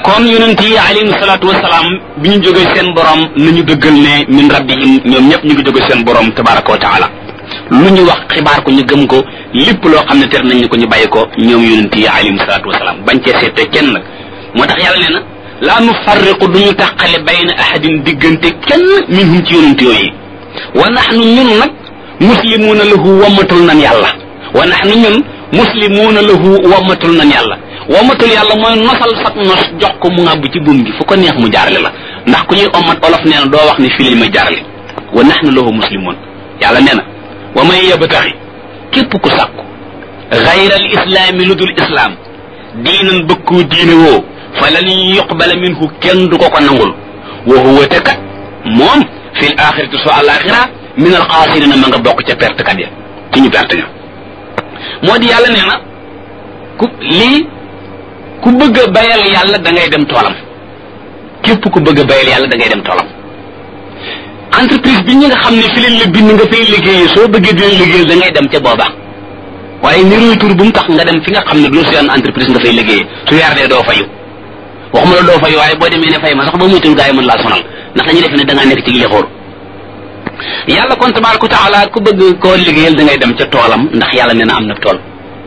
kon yonent yi alayhim salaatu wasalaam bi ñu jógee seen borom nañu dëggal ne min rabbihim ñoom ñëpp ñu ngi jóge seen borom tabaraka wa taala lu ñu wax xibaar ko ñu gëm ko lépp loo xam ne ter nañ ñu ko ñu bàyyi ko ñoom yonent yi alayhim salaatu wasalaam bañ cee seete kenn nag moo tax yàlla nee na laa nu farriqu duñu tàqale bayna ahadin diggante kenn minhum ci yonent yooyu wa nahnu ñun nag muslimuuna lahu wammatul nan yàlla wa nahnu ñun muslimuuna lahu wammatul nan yàlla wammatul yàlla mooy nosal sag nos jox ko mu ngàbb ci buum gi fu ko neex mu jaarale la ndax ku ñuy ommat olof nee na doo wax ne fii lañ may jaarale wa nahnu lahu muslimuun yàlla nee na wa man yabtaxi képp ku sàkku gayra al islaami lu dul islaam diinan bëkkoo diine woo fa lan yuqbala minhu kenn du ko ko nangul wa huwa te kat moom fi l axirati so alaxira min al xaasirina ma nga bokk ca perte kat ya ci ñu perte ña moo di yàlla nee na ku lii ku bëgg a bayal yàlla da ngay dem toolam képp ku bëgg a bayal yàlla da ngay dem toolam entreprise bi ñi nga xam ne fi leen la bind nga fay liggéeyee soo bëggee dina liggéeyal da ngay dem ca booba waaye niruy tur bu mu tax nga dem fi nga xam ne doo seen entreprise nga fay liggéeyee su weer dee doo fayu waxuma la doo fayu waaye boo demee ne fay ma sax ba muytul gaa yi mën laa sonal ndax dañuy def ne da ngaa nekk ci lixóor yàlla kon tabaraka wa taala ku bëgg koo liggéeyal da ngay dem ca toolam ndax yàlla nee na am na tool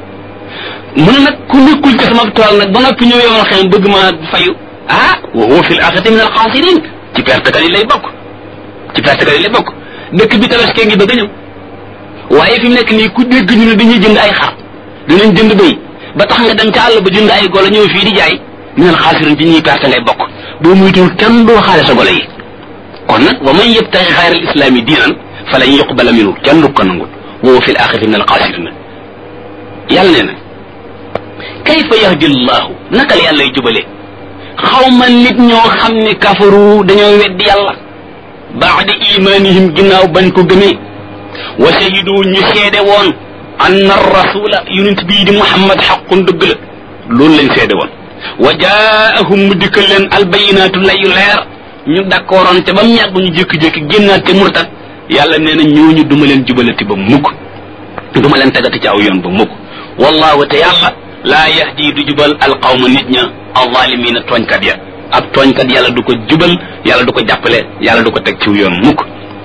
mu ne nag ku nekkul ci sama tool nag ba noppi ñëw yomal xëy bëgg ma fayu ah wa huwa fil axirati min al xaasirin ci perte kat yi lay bokk ci perte kat yi lay bokk dëkk bi tabaskee ngi bëgg a ñëw waaye fi mu nekk nii ku dégg ñu ne dañuy jënd ay xar dinañ jënd bëy ba tax nga dem ca àll ba jënd ay golo ñëw fii di jaay min al xaasirin ci ñuy perte ngay bokk boo muytul kenn doo xaale sa golo yi kon nag wa man yabtaxi xayra al islaami diinan fa lan yuqbala minhu kenn du ko nangul wa huwa fil axirati min al xaasirin yàlla nee na kayfa yahdi llahu naka la yàlla jubale xaw ma nit ñoo xam ne kafaru dañoo weddi yàlla baada imanihim ginnaaw bañ ko gëmee wa shahidu ñu seede woon anna rasula yonent bii di muhammad xaqun dëgg la loolu lañ seede woon wa jaahum mu dikkal leen albayinaatu layu leer ñu d'accordoon te ba mu yàgg ñu jékki-jékki génnaat te murtat yàlla nee na ñooñu duma leen jubalati ba mukk duma leen tegati ci aw yoon ba mukk wallahu te yàlla laa yahdi du jubal alqawma nit ña alzalimina tooñkat ya ab tooñkat yàlla du ko jubal yàlla du ko jàppale yàlla du ko teg ci yoon mukk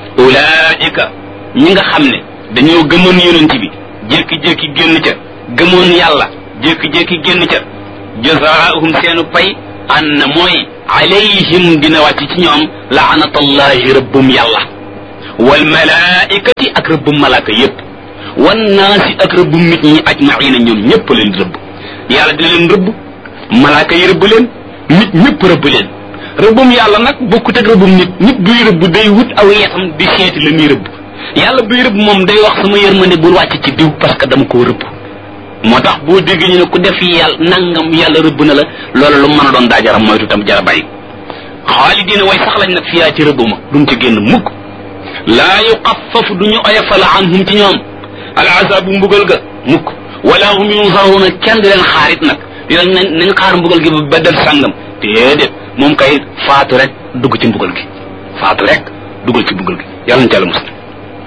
ulaika ñi nga xam ne dañoo gëmoon yonent bi jékki-jékki génn ca gëmoon yàlla jékki-jékki génn ca jazaahum seenu pay an na mooy alayhim dina wàcc ci ñoom laanatallahi rëbbum yàlla wal malaikati ak rëbbum malaaka yépp wan naasi ak rëbbum nit ñi ajmaina ñoom ñëpp leen di rëbb yàlla dina leen rëbb malaaka yi rëbb leen nit ñëpp rëbb leen rëbbum yàlla nag bokkut ak rëbbum nit nit buy rëbb day wut aw yetam di seeti la muy rëbb yàlla buy rëbb moom day wax sama yërmande bul wàcc ci diw parce que dama koo rëbb moo tax boo dégg ñu ne ku def yàlla nangam yàlla rëbb na la loolu lu mën a doon daa jara moytu tam jara bàyyi xaalidina way sax lañ nag fiyaa ci rëbb ma duñ ci génn mukk laa yuqaffafu duñu oyofal anhum ci ñoom al azabu mbugal ga mukk wala hum yunzaruna kenn di leen xaarit nag dinañ nañ nañ xaar mbugal gi ba del sàngam déedéet moom kay faatu rek dugg ci mbugal gi faatu rek duggal ci mbugal gi yàlla na ci yàlla musal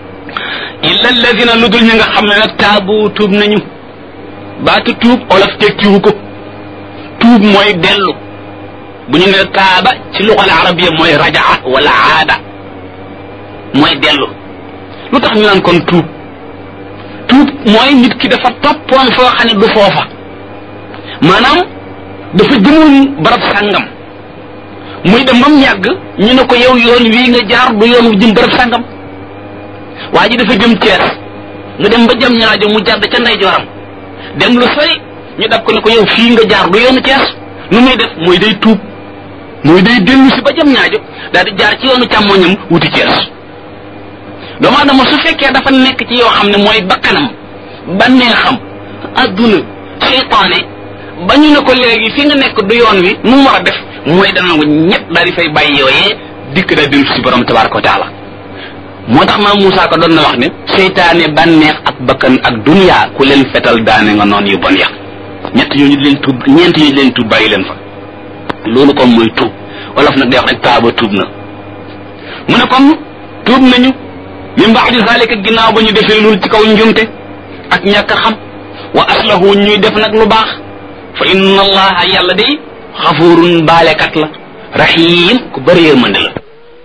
illa alladina lu dul ñi nga xam ne nag taabu tuub nañu baatu tuub olof tekkiwu ko tuub mooy dellu bu ñu ne taaba ci luxal arabiya mooy rajaa wala aada mooy dellu lu tax ñu naan kon tuub tuub mooy nit ki dafa toppoon foo xam ne du foofa maanaam dafa jëmoon barab sàngam muy dem ba mu yàgg ñu ne ko yow yoon wii nga jaar du yoon wu jëm barab sàngam waa ji dafa jëm Cees mu dem ba jëm ñaajo mu jàdd ca ndeyjooram dem lu sori ñu dab ko ne ko yow fii nga jaar du yoonu Cees nu muy def mooy day tuub mooy day dellu si ba jëm ñaajo daal di jaar ci yoonu càmmoñam wuti Cees doomu adama su fekkee dafa nekk ci yoo xam ne mooy bakkanam banneexam adduna seytaane ba ñu ne ko léegi fi nga nekk du yoon wi nu mu war a def mooy dana ko ñett daal di fay bàyyi yooyee dikk daal dellu si borom tabaraka wa taala moo tax maam Moussa ko doon na wax ne seytaane bànneex ak bakkan ak dunya ku leen fetal daane nga noon yu bon ya ñett yooyu di leen tuub ñeent yooyu di leen tuub bàyyi leen fa loolu kon mooy tuub wolof nag day wax rek taaba tuub na mu ne kon tuub nañu min baadi zalika ginnaaw ba ñu defee loolu ci kaw njumte ak ñàkk xam wa aslahu ñuy def nag lu baax fa inna allaha yàlla day xafurun baalekat la rahim ku bëri yërmande la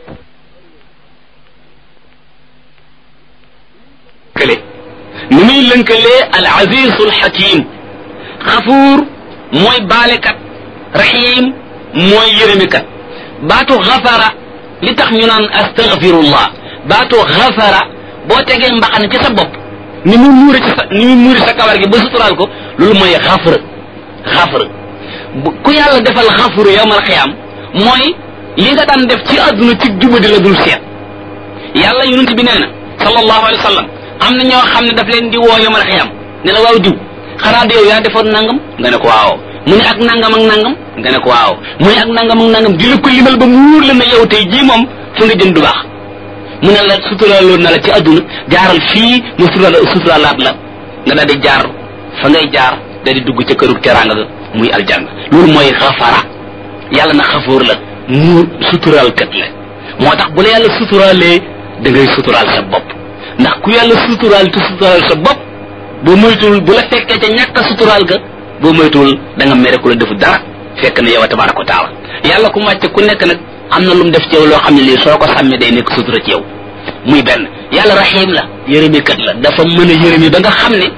kële ni muy lënkalee al azizul hakim xafuur mooy baalekat rahim mooy yërëmikat baatu xafara li tax ñu naan astaghfirullah baatu xafara boo tegee mbaxane ci sa bopp ni mu muure ci sa ni mu muure sa kawar gi ba suturaal ko loolu mooy xafra xafra ku yàlla defal xafru yawmal xiyaam mooy li nga daan def ci àdduna ci jubadi la dul seet yàlla yonent bi nee na sallallahu alayhi wa sallam am na ñoo xam ne daf leen di woo yawmal xiyaam ne la waaw diw xanaa de yow yaa defoon nangam nga ne ko waaw mu ne ak nangam ak nangam nga ne ko waaw mu ne ak nangam ak nangam di la ko limal ba mu wóor la ne yow tey jii moom fu nga jëm du baax mu ne la suturaaloon na la ci àdduna jaaral fii mu sutura suturaalaat la nga daal di jaar fa ngay jaar daal di dugg ca këru teraanga ga muy aljanna loolu mooy xafara yàlla na xafoor la mu suturaal kat la moo tax bu la yàlla suturaalee da ngay suturaal sa bopp ndax ku yàlla suturaal te suturaal sa bopp boo moytuwul bu la fekkee ca ñàkk a suturaal ga boo moytuwul da nga mere ku la defu dara fekk na yow tabaraka wa taala yàlla ku màcc ku nekk nag am na lu mu def ci yow loo xam ne lii soo ko sàmmee day nekk sutura ci yow muy benn yàlla rahim la yërëmikat la dafa mën a yërëmi ba nga xam ne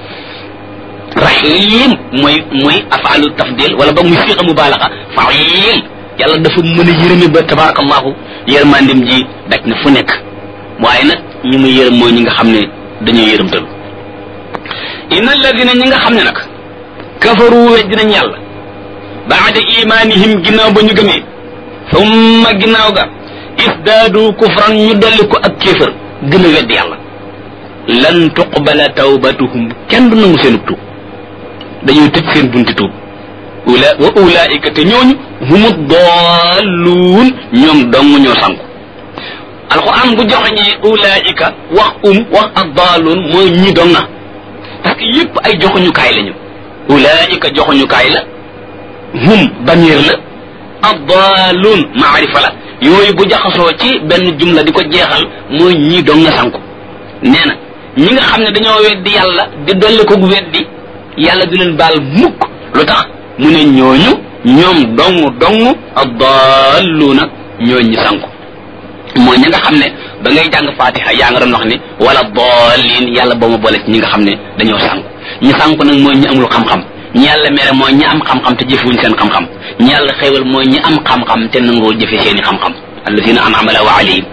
rahim mooy mooy afaalu tafdil wala ba muy siiqa mubaalaxa faim yàlla dafa mën a yërëmi ba tabarakallahu yërmandim ji daj na fu nekk waaye nag ñi muy yërëm mooy ñi nga xam ne dañuy yërëmtalu inna alladina ñi nga xam ne nag kafaru weddi nañ yàlla baada imanihim ginnaaw ba ñu gëmee summa ginnaaw ga isdaadu kufran ñu dolli ko ak kéefër gën a weddi yàlla lan tuqbala tawbatuhum kenn du nangu seen tuub dañuy tëj seen bunti tuub ula wa ulaika te ñooñu humu dalluun ñoom dong ñoo sanku alquran bu joxeñee ulaika wax um wax ak daaluun mooy ñi donga parce que yépp ay joxuñukaay lañu ulaika joxuñukaay la hum bamir la addaalun maarifa la yooyu bu jaxasoo ci benn jumla di ko jeexal mooy ñii dong nga sanku nee na ñi nga xam ne dañoo weddi yàlla di dolli ko weddi yàlla du leen baal mukk lu tax mu ne ñooñu ñoom dong dong addaaluuna ñooñ ñi sanku mooy ñi nga xam ne ba ngay jàng fatiha yaa nga doon wax ni wala daalin yàlla boo ma boole ci ñi nga xam ne dañoo sanku ñi sanku nag mooy ñi amul xam-xam ñi yàlla mere mooy ñi am xam-xam te jëfewuñ seen xam-xam ñi yàlla xéewal mooy ñi am xam-xam te nangoo jëfe seeni xam-xam allazina an'ama Allahu alayhim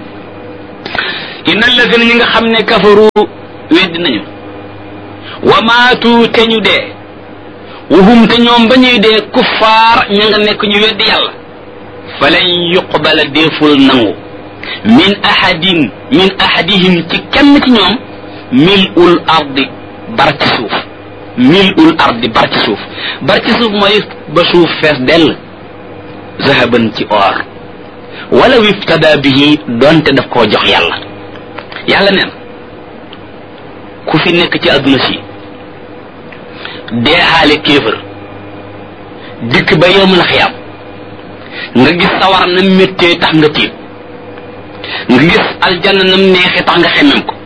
inna allazina ñi nga xam ne kafaru weddi nañu wa maatu te ñu dee wahum te ñoom ba ñuy dee kuffaar ña nga nekk ñu weddi yàlla falan yuqbala deeful nangu min ahadin min ahadihim ci kenn ci ñoom mil'ul ardi bar ci suuf mil'ul ardi bar ci suuf bar ci suuf mooy ba suuf fees dell zahaban ci or wala wiftada bihi donte daf koo jox yàlla yàlla neen ku fi nekk ci àdduna si deexaale kéefër dikk ba yowmal xiyaam nga gis sawar na méttee tax nga tiit nga gis aljanna nam neexee tax nga xemem ko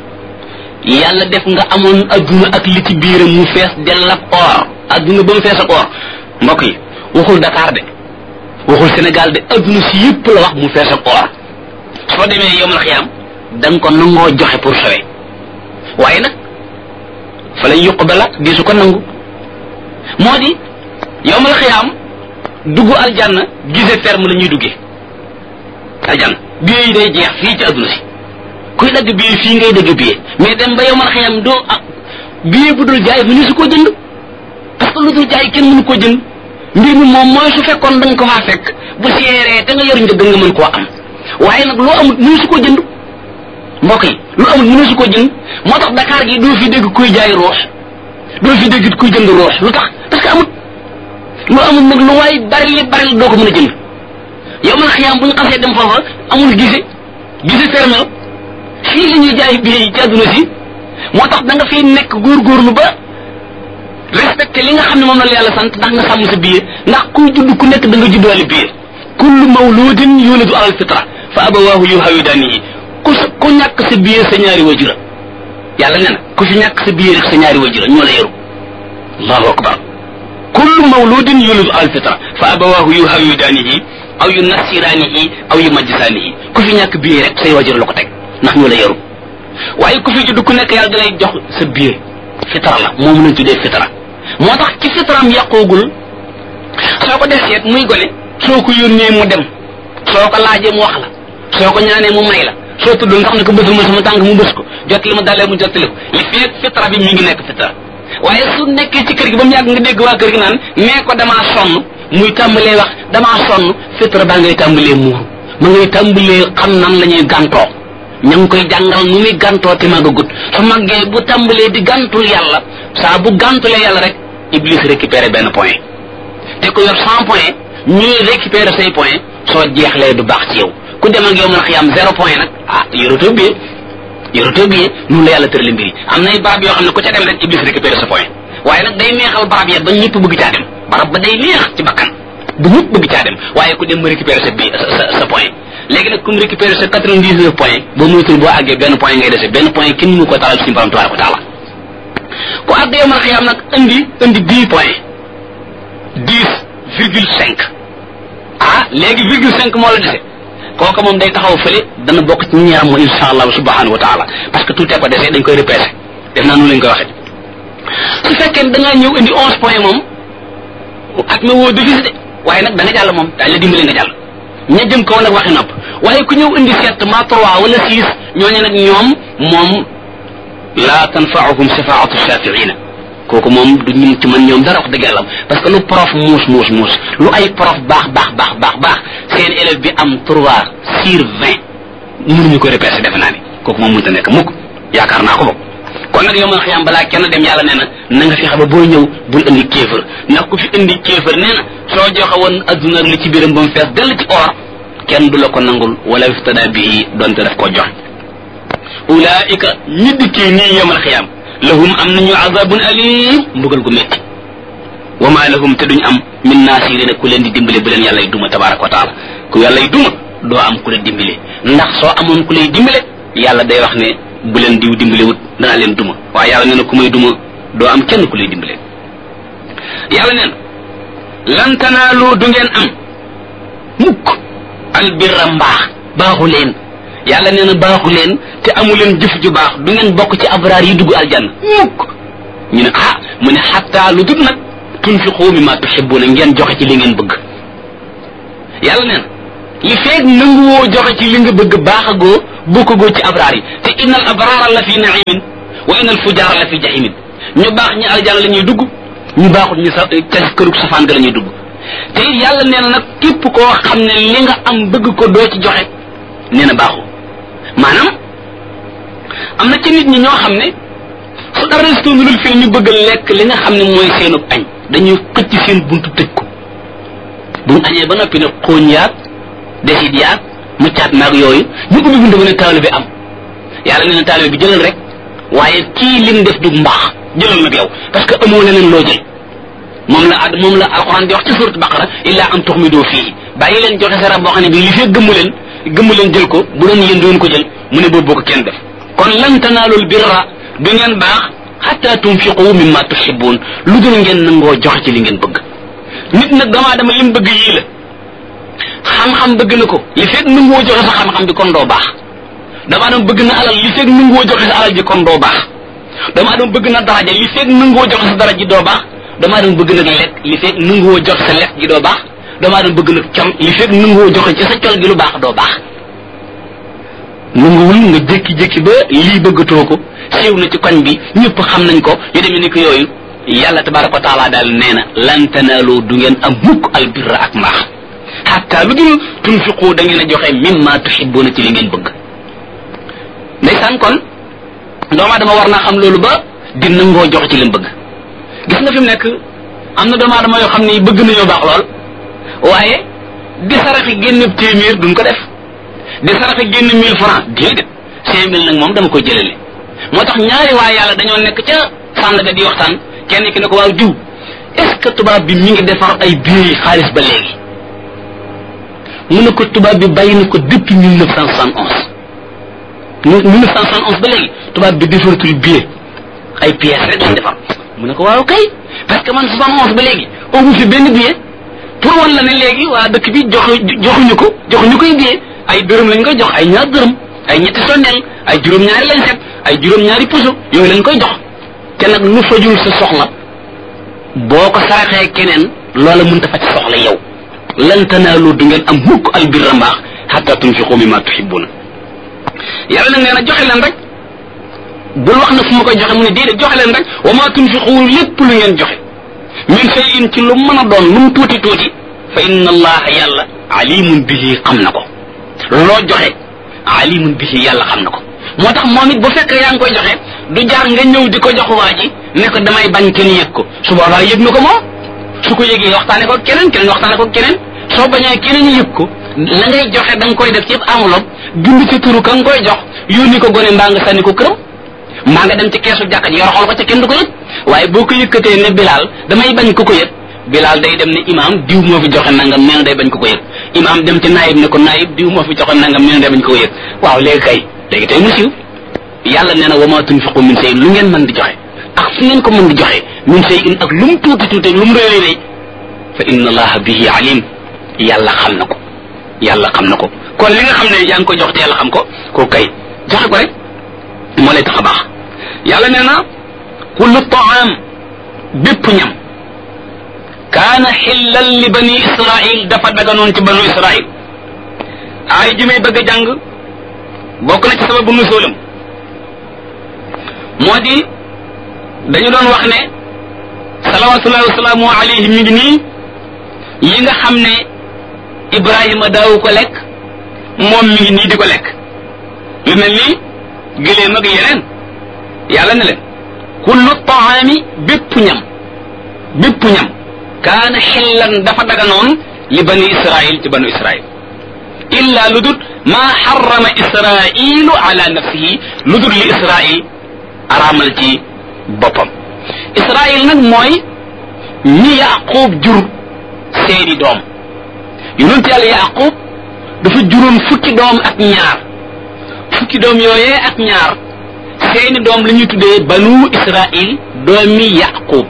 yàlla def nga amoon adduna ak li ci biiram mu fees dell ak or adduna ba mu fees ak or mbokk yi waxul Dakar de waxul Sénégal de adduna si yëpp la wax mu fees ak or soo demee yowmal xiyaam da nga ko nangoo joxe pour sowe waaye nag fa lañ yuqbala di su ko nangu moo di yowmal xiyaam dugg aljanna gise ferme la ñuy duggee aljanna billet yi day jeex fii ci adduna si kuy dagg billet fii ngay dagg billet mais dem ba yowmal xiyaam doo ah billet bu dul jaay mënu su koo jënd parce que lu dul jaay kenn mënu koo jënd mbir mi moom mooy su fekkoon da nga ko faa fekk bu seeree te nga yor njëgg nga mën koo am waaye nag loo amut mënu su koo jënd mbokk yi lu amul mënu su ko jënd moo tax Dakar gi doo fi dégg kuy jaay roos doo fi dégg kuy jënd roos lu tax parce que amut lu amul nag lu waay bari li bari la doo ko mën a jënd yow man xiyaam bu ñu xasee dem foofa amul gise gise fermé la fii la ñuy jaay billet yi ci àdduna si moo tax da nga fiy nekk góorgóorlu ba respecté li nga xam ne moom la yàlla sant ndax nga sàmm sa billet ndax kuy judd ku nekk da nga juddaale billet kullu mawludin yuladu alal fitra fa abawaahu yuhawidanihi ku sa ku ñàkk sa biir sa ñaari wajura yàlla nee na ku fi ñàkk sa biir rek sa ñaari wajura ñoo la yaru allahu akbar kullu mawludin yulidu al fitra fa abawahu yuhawidaanihi aw yu nasiraanihi aw yu majjisaanihi ku fi ñàkk biir rek say wajur la ko teg ndax ñu la yaru waaye ku fi judd ku nekk yàlla da lay jox sa biir fitra la moom lañ tuddee fitra moo tax ci fitraam yàqoogul soo ko def seet muy gone soo ko yónnee mu dem soo ko laajee mu wax la soo ko ñaanee mu may la soo tudd nga xam ne ko bësul ma sama tànk mu bës ko jot li ma dalee mu jottali ko li feeg fitra bi mi ngi nekk fitra waaye su nekkee ci kër gi ba mu yàgg nga dégg waa kër gi naan nee ko damaa sonn muy tàmbalee wax damaa sonn fitra baa ngay tàmbalee muuru ma ngay tàmbalee xam nan la ñuy gàntoo ña ngi koy jàngal nu muy gàntoo te màggagut su màggee bu tàmbalee di gàntul yàlla saa bu gàntulee yàlla rek iblis récupéré benn point te ko yor cent point ñuy récupéré say point soo jeexlee du baax ci yow ku dem ak yow mën a xiyam zéro point nag ah yorotoo bi yorotoo bi noonu la yàlla tërali mbir yi am nay barab yoo xam ne ku ca dem rek iblis récupéré sa point waaye nag day neexal barab ya ba ñëpp bëgg caa dem barab ba day neex ci bakkan bu ñëpp bëgg caa dem waaye ku dem ma récupéré sa bi sa sa point léegi nag comme récupéré sa quatre-vingt-dix-neuf point boo moytul boo àggee benn point ngay dese benn point kenn mu ko talal suñu borom tabaaraka wa taala ku àgg yow mën a xiyam nag indi indi dix point dix virgule cinq ah léegi virgule cinq moo la dese kooka moom day taxaw fële dana bokk ci ñaar mo insha allah subhanahu wa taala parce que tout est ko dese dañ koy repêché def naa noonu lañ koy waxee su fekkee da ngaa ñëw indi onze point moom at ma woo defis de waaye nag da nga jàll moom dañ la dimbali nga jàll ña jëm kaw nag waxi nopp waaye ku ñëw indi sept ma trois wala six ñooñu nag ñoom moom la tanfaahum shafaatu shafiina kooku moom du ñu ci man ñoom dara wax dëgg yàlla parce que lu prof muus muus muus lu ay prof baax baax baax baax baax seen élève bi am trois sur vingt mënuñu ko repêché defe naa ni kooku moom mënta nekk mukk yaakaar naa ko bokk kon nag yow man xiyam balaa kenn dem yàlla nee na na nga fexe ba boo ñëw bul indi kéefër ndax ku fi indi kéefër nee na soo joxe woon adduna li ci biiram ba mu fees dell ci or kenn du la ko nangul wala iftada bii donte daf koo joxe ulaika ñi dikkee nii yomal xiyam lahum am nañu azabun alim mbugal gu metti wa ma lahum te duñ am min naasirina ku leen di dimbale bu leen yàlla y duma tabaraka wa taala ku yàlla y duma doo am ku la dimbale ndax soo amoon ku lay dimbale yàlla day wax ne bu leen diw dimbale wut danaa leen duma waaye yàlla nee na ku may duma doo am kenn ku lay dimbale yàlla nee na lan tanaalu du ngeen am mukk albirra mbaax baaxu leen yàlla nee na baaxu leen te amu leen jëf ju baax du ngeen bokk ci abraar yi dugg aljanna mukk ñu ne ah mu ne xatta lu dut nag tunfiqu mimma tuhibbuna ngeen joxe ci li ngeen bëgg yàlla nee na li feeg nanguwoo joxe ci li nga bëgg baaxagoo bokkagoo ci abraar yi te innal abraara la fi naimin wa innal fujaara la fi jahimin ñu baax ñi aljanna la ñuy dugg ñu baaxut ñu sa ca kërug safaan ga la ñuy dugg te it yàlla nee na nag képp koo xam ne li nga am bëgg ko doo ci joxe nee na baaxu maanaam am na ci nit ñi ñoo xam ne su dara resto mi dul fi ñu bëgg lekk li nga xam ne mooy seenub añ dañuy xëcc seen buntu tëj ko bu ñu añee ba noppi ne xooñ yaag desit yaag muccaat maag yooyu ñu ubbi buntu ba ne taalibe am yàlla nee na taalibe bi jëlal rek waaye kii lim def du mbaax jëlal nag yow parce que amoo leneen loo jël moom la ad moom la alxuraan di wax ci surat baqara illa am tuxmidoo fii bàyyi leen joxe sa rab boo xam ne bii li fee gëmmu leen gëmmu leen jël ko bu doon yéen doon ko jël mu ne boobu boo ko kenn def kon lan tanaalul birra du ngeen baax xatta tunfiqu mimma tuhibbun lu dul ngeen nangoo joxe ci li ngeen bëgg nit nag damaa dama lim bëgg yii la xam-xam bëgg na ko li fekk nangoo joxe sa xam-xam bi kon doo baax damaa dama bëgg na alal li fekk nangoo joxe sa alal ji kon doo baax damaa dama bëgg na daraja li fekk nangoo joxe sa daraja ji doo baax damaa dama bëgg nag lekk li fekk nangoo joxe sa lekk gi doo baax damaa dama bëgg nag col li fekk nangoo joxe ci sa col gi lu baax doo baax nanguwul nga jékki-jékki ba lii bëggatoo ko siiw na ci koñ bi ñëpp xam nañ ko yu demee ni ko yooyu yàlla tabaraka wa taala daal nee na lan tanaaloo du ngeen am mukk albirra ak mbaax xatta lu dul tunfiqu da ngeen a joxe mimma tuhibbuna ci li ngeen bëgg ndeysaan kon doomu aadama war naa xam loolu ba di nangoo joxe ci li mu bëgg gis nga fi mu nekk am na doomu aadama yoo xam ne bëgg nañoo baax lool waaye di saraxi génn téeméer duñ ko def di saraxe génn mille francs déedéet cinq mille nag moom dama koy jëlale moo tax ñaari waa yàlla dañoo nekk ca sànd ga di waxtaan kenn ki ne ko waaw diw est-ce que tubaab bi mi ngi defar ay billets yi xaalis ba léegi mu ne ko tubaab bi bàyyi na ko depuis mille neuf cent soixante onze mille neuf cent soixante onze ba léegi tubaab bi defaratul billet ay pièces rek lañ defar mu ne ko waaw kay parce que man soixante onze ba léegi amu fi benn billet pour wan la ne léegi waa dëkk bi joxu joxuñu ko joxuñu koy billet ay dërëm lañ koy jox ay ñaar dërëm ay ñetti sondeel ay juróom-ñaari lañ set ay juróom-ñaari puso yooyu lañ koy jox te nag lu fajul sa soxla boo ko saraxee keneen loola mënta faj soxla yow lan tanaalu du ngeen am mukk al birra mbaax hatta tunfiqu mimma tuhibbuna yàlla nag nee na joxe leen rek bul wax na fu ma koy joxe mu ne déedéet joxe leen rek wa ma tunfiqu lépp lu ngeen joxe min shay'in ci lu mën a doon lu mu tuuti tuuti fa inna allaha yàlla alimun bihi xam na ko loo joxe alimun bihi yàlla xam na ko moo tax moom it bu fekkee yaa ngi koy joxe du jaar nga ñëw di ko jox waa ji ne ko damay bañ kenn yëg ko su boobaa yëg na ko moom su ko yëgee waxtaane ko keneen keneen waxtaane ko keneen soo bañee keneen yëg ko la ngay joxe da nga koy def ci enveloppe bind ci turu ka nga koy jox yónni ko gone mbaa nga sànni ko këram mbaa nga dem ci keesu jàkka ji yor xool ko ca kenn du ko yëg waaye boo ko yëkkatee ne bilaal damay bañ ko ko yëg bilaal day dem ne imaam diw moo fi joxe nangam nee na day bañ ko ko yëg imaam dem ci naayib ne ko naayib diw moo fi joxe nangam nee na day bañ ko ko yëg waaw léegi kay léegi tey mu siiw yàlla nee na wa ma tunfiqu min shay'in lu ngeen mën di joxe ak fu ngeen ko mën di joxe min shay'in ak lu mu tuuti tuuti lu mu réy réy fa inna allaha bihi alim yàlla xam na ko yàlla xam na ko kon li nga xam ne yaa ngi ko jox te yàlla xam ko ko kay joxe ko rek moo lay tax a baax yàlla nee na kullu taam bépp ñam kaana xillan li bani israil dafa daganoon ci banu israil ay ji may bëgg a jàng bokk na ci sababu nusoolam moo di dañu doon wax ne salawatullahi wasalaamu alayhi mi ngi nii yi nga xam ne ibrahima daawu ko lekk moom mi ngi nii di ko lekk lu mel ni gëléem ak yeneen yàlla ne leen kullu taami bépp ñam bépp ñam kaana xillan dafa daganoon li bani israil ci banu israil illa lu dut maa xarama israilu ala nafsihi lu dut li israil araamal ci boppam israil nag mooy ñi yaqub jur seeni doom yonent yàlla yaqub dafa juróon fukki doom ak ñaar fukki doom yooyee ak ñaar seeni doom la ñuy tuddee banu israil doomi yaqub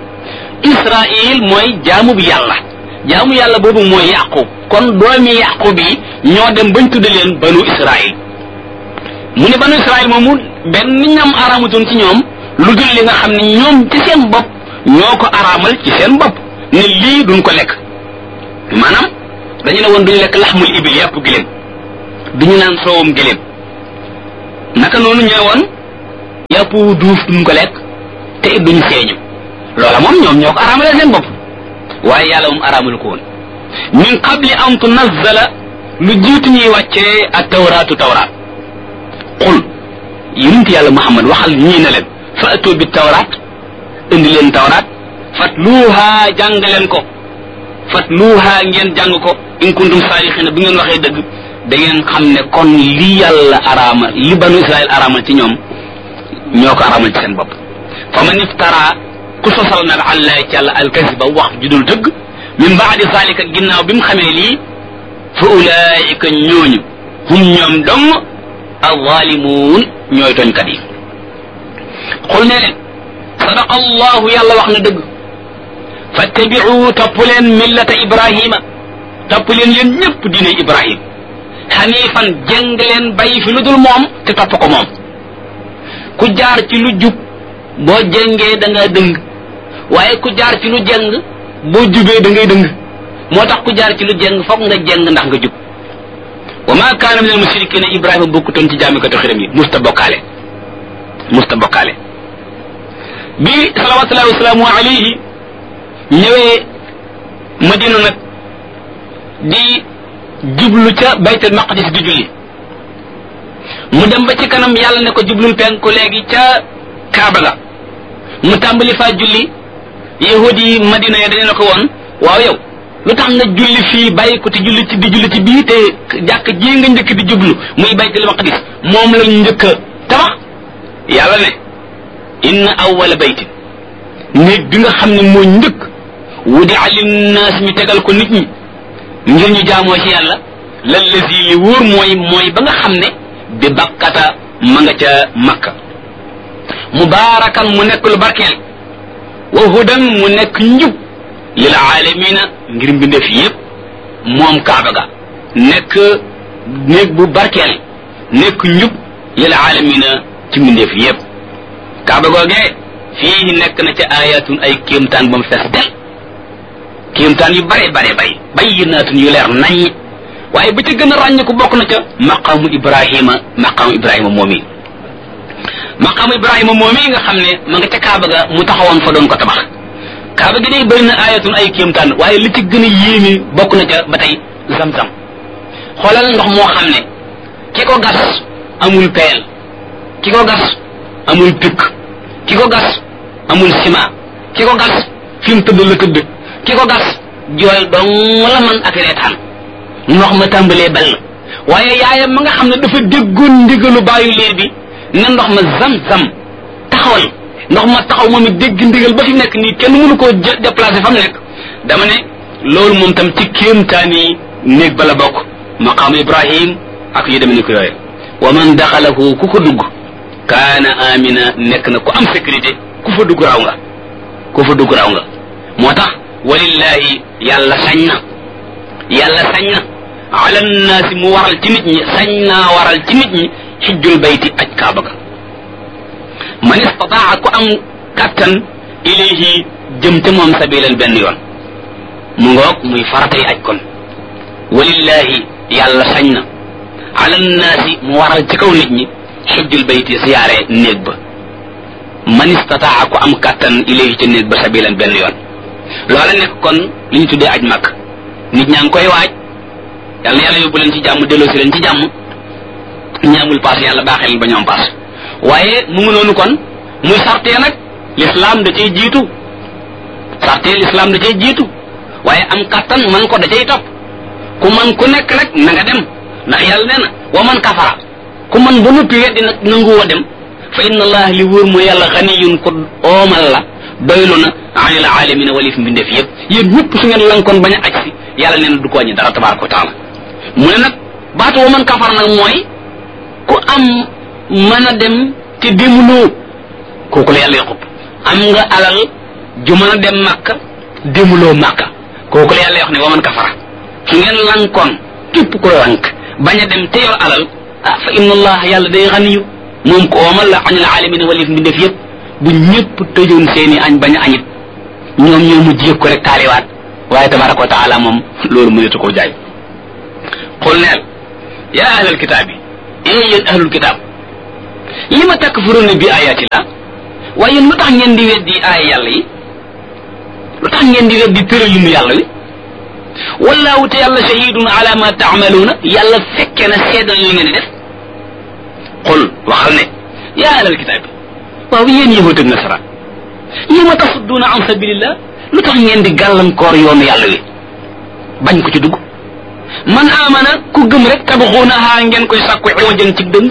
israil mooy jaamu bi yàlla jaamu yàlla boobu mooy yaqub kon doomi yaqub yi ñoo dem bañ tudde leen banu israil mu ne banu israil moomu benn ñam araamutoon ci ñoom lu dul li nga xam ne ñoom ci seen bopp ñoo ko araamal ci seen bopp ne lii duñ ko lekk maanaam dañu ne woon duñu lekk laxmul ibil yàpp giléem duñu naan soowum giléem naka noonu ñu ne woon yàpp wu duuf duñ ko lekk te it duñ seeñu loola moom ñoom ñoo ko araamale seen bopp waaye yàlla moom araamalu ko woon min qabli an tunazzala lu jiitu ñuy wàccee ak tawraatu tawraat qul yonent yàlla muhammad waxal ñii ne leen fa atu bi tawraat indi leen tawraat fatluuha jàng leen ko fatluuha ngeen jàng ko in kuntum saadiqina bu ngeen waxee dëgg da ngeen xam ne kon li yàlla araama li banu israel araamal ci ñoom ñoo ko araamal ci seen bopp fa man iftara ku sosal nag àllaay ci yàlla alkasiba wax judul dëgg min baadi zalika ginnaaw bi mu xamee lii fa ulaayika ñooñu hum ñoom dong alzalimuun ñooy tooñkat yi xul ne leen sadaqa allahu yàlla wax na dëgg fattabiu topp leen millata ibrahima topp leen yéen ñëpp diine ibrahim xanifan jëng leen bàyyi fi lu dul moom te topp ko moom ku jaar ci lu jub boo jëngee da nga dëng waaye ku jaar ci lu jëng boo jubee da ngay dëng moo tax ku jaar ci lu jëng foog nga jëng ndax nga jub wa ma kaana min al mushrikina ibrahima bokkutoon ci jaamikatu xiram yi musta bokkaale musta bokkaale bi salawatullahi wasalaamu alayhi ñëwee madina nag di jublu ca baytul maqdis di julli mu dem ba ci kanam yàlla ne ko jublul penku léegi ca kaaba ga mu tàmbali faa julli yahudi yi madina ya dañu ne ko woon waaw yow lu tax nga julli fii bàyyi ko te julli ci di julli ci bii te jàkk ji nga njëkk di jublu muy baytul maqdis moom lañ njëkk a tabax yàlla ne inna awwala baytin néeg bi nga xam ne moo njëkk wudi linnaas ñu tegal ko nit ñi ngir ñu jaamoo ci yàlla lallazi li wóor mooy mooy ba nga xam ne bi bakkata ma nga ca makka mubaarakan mu nekk lu barkeel wa hudan mu nekk njub lil aalamina ngir mbindeef yépp moom kaaba ga nekk néeg bu barkeel nekk njub lil aalamina ci mbindeef yépp kaaba googee fii nekk na ca ayatun ay kéemtaan ba mu fees del kéemtaan yu bare bare bay bayyinaatun yu leer naññ waaye ba ca gën a ràññ ko bokk na ca maqaamu ibrahima maqaamu ibrahima moom yi maqaamu ibrahima moom yi nga xam ne ma nga ca kaaba ga mu taxawoon fa doon ko tabax kaaba gi day bëri na ayatun ay kéemtaan waaye li ci gën a yéeme bokk na ca ba tey zam-zam xoolal ndox moo xam ne ki ko gas amul peel ki ko gas amul pikk ki ko gas amul ciment ki ko gas fi mu tëdd la tëdd ki ko gas jooy dong la man ak reetaan ndox ma tàmbalee ball waaye yaayam ma nga xam ne dafa déggoon ndigalu bàyyu liir bi ne ndox ma zam-zam taxawal ndox ma taxaw moom it dégg ndigal ba fi nekk nii kenn mënu koo déplacé fa mu nekk dama ne loolu moom tam ci kéemtaan yi néeg ba la bokk maqaamu ibrahim ak yu demee ni ko yooye wa man daxalahu ku ko dugg kaana amina nekk na ku am sécurité ku fa dugg raw nga ku fa dugg raw nga moo tax walillahi yàlla sañ na yàlla sañ na ala nnaasi mu waral ci nit ñi sañ naa waral ci nit ñi xijjul bayti aj kaaba ga man istataa ku am kattan ilayhi jëm te moom sabilan benn yoon mu ngoog muy faratay aj kon walillahi yàlla sañ na ala nnaasi mu waral ci kaw nit ñi xijjul bayti siyaare néeg ba man istataa ku am kattan ilayhi ca néeg ba sabilan benn yoon loola nekk kon li ñu tuddee aj màkk nit ñaa ngi koy waaj yàlla yàlla yóbbu leen ci jàmm delloosi leen ci jàmm ñi amul paas yàlla baaxee leen ba ñu am paas waaye mu ngi noonu kon muy sartee nag l'islam da cay jiitu sartee l'islam da cay jiitu waaye am kattan man ko da cay topp ku man ku nekk nag na nga dem ndax yàlla nee na wa man kafara ku man ba noppi weddi nag nanguwoo dem fa inna allah li wóor mooy yàlla xaniyun ko oomal la doylu na anil alamina walif mbindeef yëpp yéen ñëpp su ngeen lankoon bañ a aj si yàlla nee na du ko wàññi dara tabaraka wa taala mu ne nag baatu wa man kafar nag mooy ku am mën a dem te demuloo kooku la yàlla yaqub am nga alal ju mën a dem màkka demuloo màkka kooku la yàlla wax ne wa man kafara su ngeen lankoon képp ko lank bañ a dem te yor alal ah fa inna allah yàlla day xaniyu moom ko oomal la anil alamina walif mbindeef yëpp bu ñëpp tëjoon seeni añ bañ a añit ñoom ñoo mujj yëg ko rek taaliwaat waaye tabaraka wa taala moom loolu mënetu koo jaay xul neel yaa ahlal kitaab yi ee yéen ahlul kitaab li ma takfuruna bi ayaati la waaye yéen lu tax ngeen di weddi aaya yàlla yi lu tax ngeen di weddi tëralinu yàlla wi wallaahu te yàlla shahidun ala ma taamaluuna yàlla fekke na seedal li ngeen di def xul waxal ne yaa ahlal kitaab yi waaw yéen yahud ak nasara li ma tasudduuna an sabilillah lu tax ngeen di gàllankoor yoonu yàlla wi bañ ko ci dugg man amana ku gëm rek tabaxuunaha ngeen koy sàkku iwajan ci dëng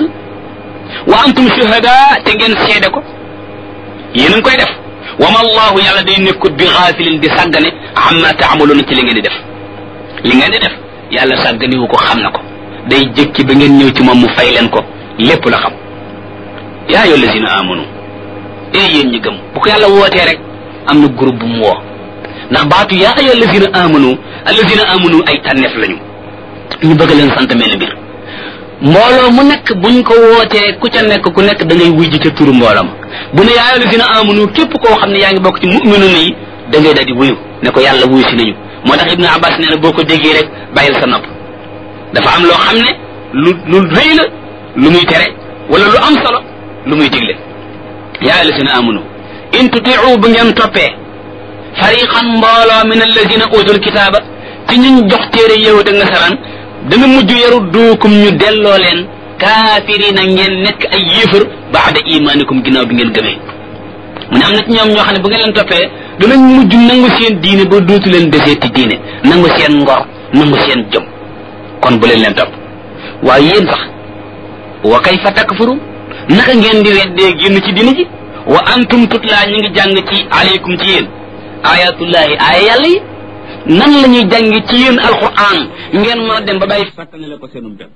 wa antum shuhada te ngeen seede ko yéen a ngi koy def wa ma allahu yàlla day nekkut bi xaafilin di sàggane amma taamaluuna ci li ngeen di def li ngeen di def yàlla sàgganiwu ko xam na ko day jëkki ba ngeen ñëw ci moom mu fay leen ko lépp la xam yaa ayyuha allazina amanu ee yéen ñi gëm bu ko yàlla wootee rek am na groupe bu mu woo ndax baatu yaa ayyuha allazina amanu allazina amanu ay tànneef lañu ñu bëgg leen sant mel mbir mbooloo mu nekk buñ ko wootee ku ca nekk ku nekk da ngay wuy ji ca turu mbooloo ma bu ne yaa ayyuha allazina amanu képp koo xam ne yaa ngi bokk ci mu'minuna yi da ngay daal di wuyu ne ko yàlla wuyu si nañu moo tax ibnu abbas nee na boo ko déggee rek bàyyil sa nopp dafa am loo xam ne lu lu rëy la lu muy tere wala lu am solo lu muy digle yaa alladina amanu in tutiu bu ngeen toppee fariqan mbooloo min alladina utul kitaaba ci ñuñ jox téere yahud ak nasaraan dana mujj yaru duukum ñu delloo leen kaafirina ngeen nekk ay yéefar baada imaanikum ginnaaw bi ngeen gëmee mu ne am na ci ñoom ñoo xam ne bu ngeen leen toppee danañ mujj nangu seen diine ba dootu leen deseeti diine nangu seen ngor nangu seen jom kon bu leen leen topp waaye yéen sax wa kayfa takfuru naka ngeen di weddee génn ci diine ji wa antum tutla ñu ngi jàng ci aleykum ci yéen ayatullahi aaya yàlla yi nan la ñuy jàng ci yéen alquran ngeen mën a dem ba bàyyi fàttane la ko seenum bépp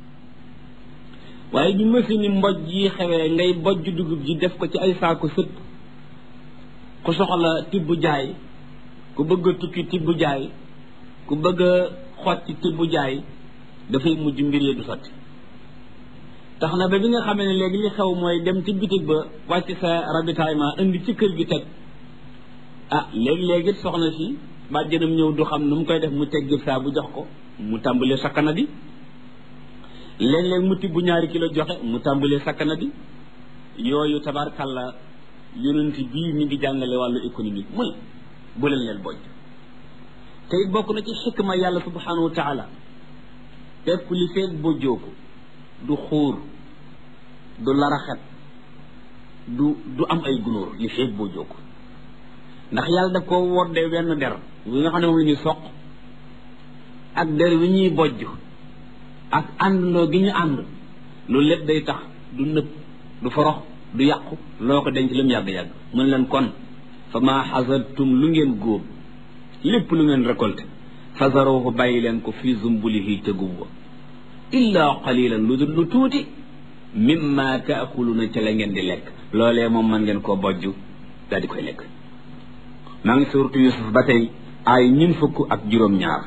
waaye bi machine yi mboj yi xewee ngay bojj dugub ji def ko ci ay saako sëpp ku soxla tibb jaay ku bëgg a tukki tibb jaay ku bëgg a xotti tibb jaay dafay mujj mbir yi du sotti tax na ba bi nga xamee ne léegi li xew mooy dem ci bitig ba wàcc sa ravitaillement indi ci kër gi teg ah léegi-léegi soxna si bàjjanam ñëw du xam nu mu koy def mu teg gib saa bu jox ko mu tàmbalee sakkana di léeg-léeg mu tibb ñaari kilo joxe mu tàmbalee sakkana di yooyu tabarkalla yonent bii mi ngi jàngale wàllu économique mu ne bu leen leen bojj te it bokk na ci xikma yàlla subhanahu wa taala pepp li feeg bojjoo ko du xuur du laraxet du du am ay gunóor li feeg bojjoo ko ndax yàlla daf koo woddee wenn der wi nga xam ne moom la ñuy soq ak der wi ñuy bojj ak àndandoo gi ñu ànd loolu lépp day tax du nëb du forox du yàqu loo ko denc lu mu yàgg-yàgg mu ne leen kon fa maa xasartum lu ngeen góob lépp lu ngeen récolté fazaruhu bàyyi leen ko fii zumbulihi ca gub wa illa qalilan lu dul lu tuuti mimma taakuluna ca la ngeen di lekk loolee moom man ngeen koo bojj daal di koy lekk maa ngi suurtu yusuf ba tey ay ñun fukk ak juróom-ñaar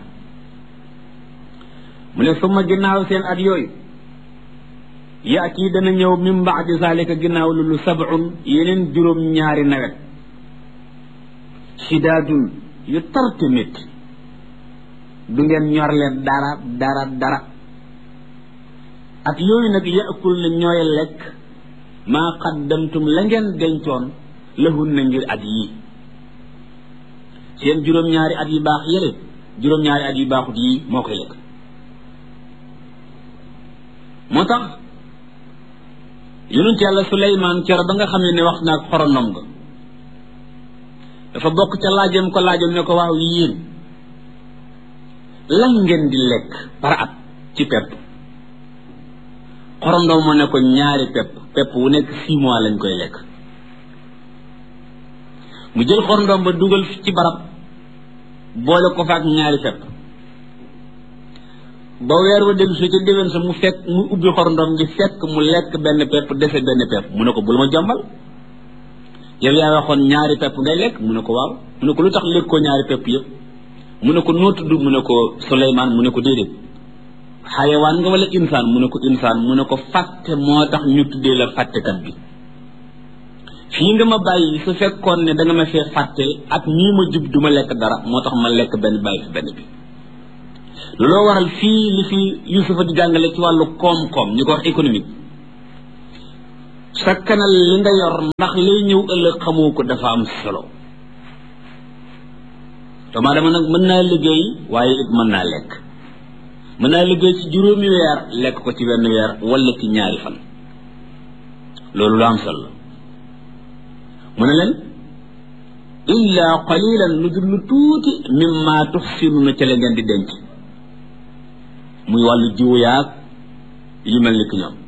mu ne suma ginnaaw seen at yooyu yaati dana ñëw min baadi zalika ginnaaw loolu sab'un yeneen juróom-ñaari nawet shidaadun yu tarte métti du ngeen ñor leen dara dara dara at yooyu nag yaakul na ñooy lekk maa qaddamtum la ngeen dencoon lahun na ngir at yii seen juróom-ñaari at yu baax yële juróom-ñaari at yu baaxut yii moo koy lekk moo tax yonent yàlla suleymaan cero ba nga xam ne ne wax naag xoronom nga dafa bokk ca laajam ko laajam ne ko waaw yéen lan ngeen di lekk par at ci pepp xorondom mu ne ko ñaari pepp pepp wu nekk six mois lañ koy lekk mu jël xorondom ba dugal ci barab boole ko fa ak ñaari pepp ba weer wa dellu si ca déwén sa mu fekk mu ubbi xorondom gi fekk mu lekk benn pepp dese benn pepp mu ne ko bul ma jombal yow yaa waxoon ñaari pepp ngay lekk mu ne ko waaw mu ne ko lu tax lekkoo ñaari pepp yëpp mu ne ko noo tudd mu ne ko Suleymaan mu ne ko déedéet xayawaan nga wala insaan mu ne ko insaan mu ne ko fàtte moo tax ñu tuddee la fàttekat bi fii nga ma bàyyi su fekkoon ne da nga ma fee fàtte ak nii ma jub du ma lekk dara moo tax ma lekk benn bàyyi fi benn bi looloo waral fii li fi Yusufa di jàngale ci wàllu koom-koom ñu ko wax économique sakkanal li nga yor ndax lay ñëw ëllëg xamoo ko dafa am solo doomu aadama nag mën naa liggéey waaye it mën naa lekk mën naa liggéey ci juróomi weer lekk ko ci benn weer wala ci ñaari fan loolu lu am solo mu ne leen illa qalilan lu dul lu tuuti mimma tuxsinuna ca la ngeen di denc muy wàllu jiwu yaag yu mel ni ki ñoom